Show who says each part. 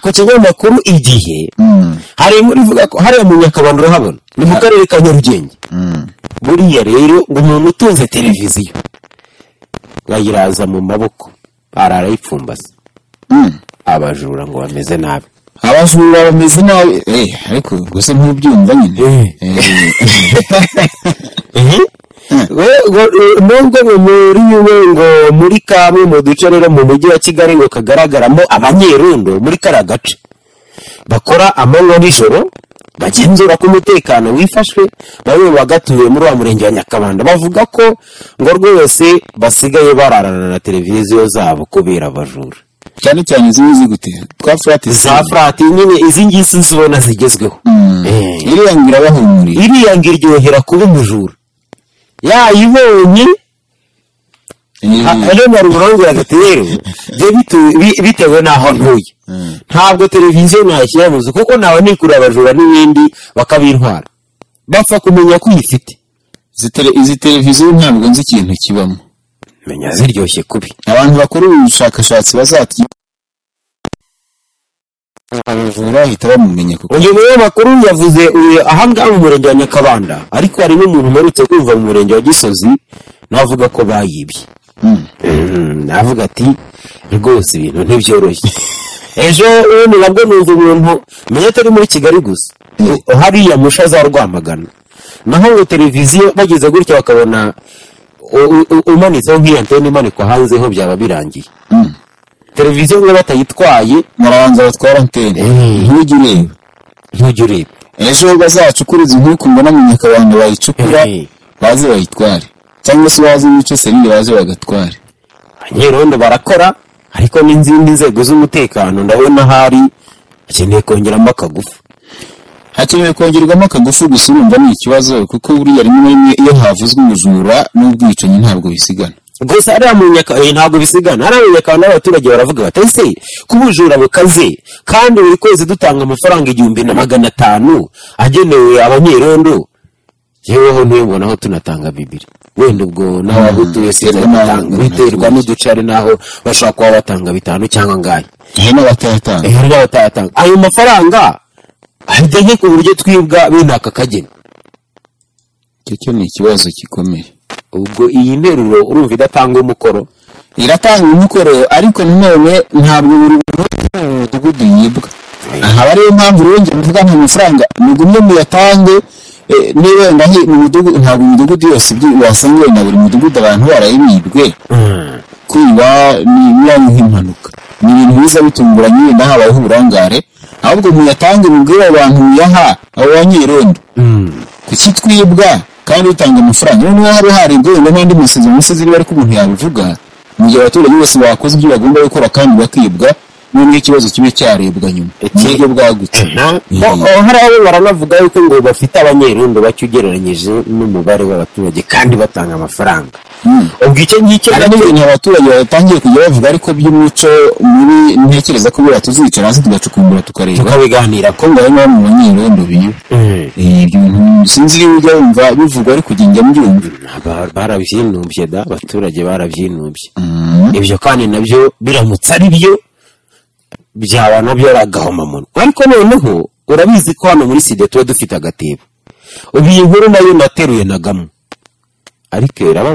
Speaker 1: ku kinyamakuru igihe hari inkuru ivuga ko hariya mu nyakabanda urahabona ni mu karere ka nyarugenge buriya rero ngo umuntu utunze televiziyo bayiraza mu maboko arayipfumbase abajura ngo bameze nabi
Speaker 2: abajura bameze nabi eh, ariko gusa ntubyumva nyine
Speaker 1: We- ngo- eh, nubwo ngo muri we ngo muri kamwe mu duce rero mu mujyi wa kigali ngo kagaragaramo abanyerundo muri kariya gace bakora amanywa nijoro bagenzura ko umutekano wifashwe bamwe mu bagatuye muri wa murenge wa nyakabanda bavuga ko ngo rwose basigaye bararana na televiziyo zabo kubera abajura
Speaker 2: cyane cyane ziba zigute twa furati
Speaker 1: za furati nyine izi ngizi zibona zigezweho Eh.
Speaker 2: iriya ngira bahumuriye
Speaker 1: iriya ngo iryohera kuba umujura yayibonye
Speaker 2: Eh,
Speaker 1: rero rurangira agati rero byo bitu- bi- bitewe n'aho ntuye ntabwo televiziyo nayishyira mu nzu kuko nawe nikura abajura n'ibindi bakabintwara bapfa kumenya ko uyifite
Speaker 2: izi tele- izi televiziyo ntabwo nzi ikintu kibamo
Speaker 1: menya ziryoshye kubi
Speaker 2: abantu bakora ubushakashatsi bazati abajura bahita bamumenya kuko
Speaker 1: uyu munyamakuru yavuze uyu ahangaha mu murenge wa nyakabanda ariko hari n'umuntu uherutse kumva mu murenge wa gisozi navuga ko bayibye Mm, navuga ati rwose ibintu ntibyoroshye ejo ubundi nabwo numva umuntu menya atari muri kigali gusa U- hariya musha za rwamagana naho ngo televiziyo bageze gutya bakabona u- u- u- umanitseho nk'iyo antene imanikwa hanzeho byaba birangiye televiziyo niba batayitwaye
Speaker 2: murabanza batwara antene
Speaker 1: Eh.
Speaker 2: ntujye ureba
Speaker 1: ntujya ureba
Speaker 2: ejo bazacukura izi nkuku mbona mu nyakabanda bayicukura
Speaker 1: Eh.
Speaker 2: baze bayitware cyangwa se baze bice serire baze bagatware
Speaker 1: abanyerondo barakora ariko n'izindi nzego z'umutekano ndabona hari hakeneye kongeramo akagufu
Speaker 2: hakenewe kongerwamo akagufu gusa urumva ni ikibazo kuko buriya rimwe na rimwe iyo havuzwe ubujura n'ubwicanyi ntabwo bisigana
Speaker 1: gusa hariya mu nyaka eh, ntabwo bisigana hariya mu nyaka n'abaturage baravuga bati ese ko ubujura bukaze kandi buri kwezi dutanga amafaranga igihumbi na magana atanu agenewe abanyerondo yeweho ntuyibona aho tunatanga bibiri wenda ubwo naho aho utuye
Speaker 2: biterwa n'aho-
Speaker 1: sinatanga biterwa n'uduce ari naho bashobora kuba batanga bitanu cyangwa ngahe
Speaker 2: hari n'abatayatanga
Speaker 1: hari n'abatayatanga ayo mafaranga ahita nke ku buryo twibwa bene aka kageni
Speaker 2: icyo cyo ni ikibazo gikomeye
Speaker 1: ubwo iyi nteruro urumva idatanga umukoro
Speaker 2: iratanga umukoro ariko nanone ntabwo buri muntu wese mu mudugudu yibwa aha aba ariyo mpamvu rero njye mvuga nta mafaranga mugumye muyatange eh, niba wenda hi- mu mudugudu ntabwo imidugudu yose ibyo wasanga wenda buri mudugudu abantu barayibibwe kwiba ni bibaye nk'impanuka ni ibintu biza bitunguranye wenda habayeho uburangare ahubwo muyatange mubwire abo bantu muyaha abo banyerondo kuki twibwa kandi utanga amafaranga noneho haba haribwa wenda n'andi masezerano umusozi niba ariko umuntu yabivuga mu gihe abaturage bose bakoze ibyo bagomba gukora kandi bakibwa noneho ikibazo kibe cyarebwa nyuma mu buryo bwagutse
Speaker 1: Bo- oh, hari abo baranavuga yuko ngo bafite abanyerondo bake ugereranyije n'umubare w'abaturage kandi batanga amafaranga ubwo icyo ngicyo
Speaker 2: hari n'ibintu abaturage batangiye kujya bavuga ariko by'umuco muri ntekereza ko buriya tuzicara hasi tugacukumbura tukareba
Speaker 1: tukabiganira ko
Speaker 2: ko ngaho bamwe mu banyerondo biba Eh, ibyo bintu sinzi iyo ujya wumva bivugwa ariko ujya njya mbyumva
Speaker 1: Aba- barabyinubye da abaturage barabyinumbye ibyo kandi nabyo biramutse ari byo byaba nabyo ari agahomamunwa ariko noneho urabizi ko hano muri sida tuba dufite agatebo ubu iyi nkuru nayo nateruye na gamwe ariko iraba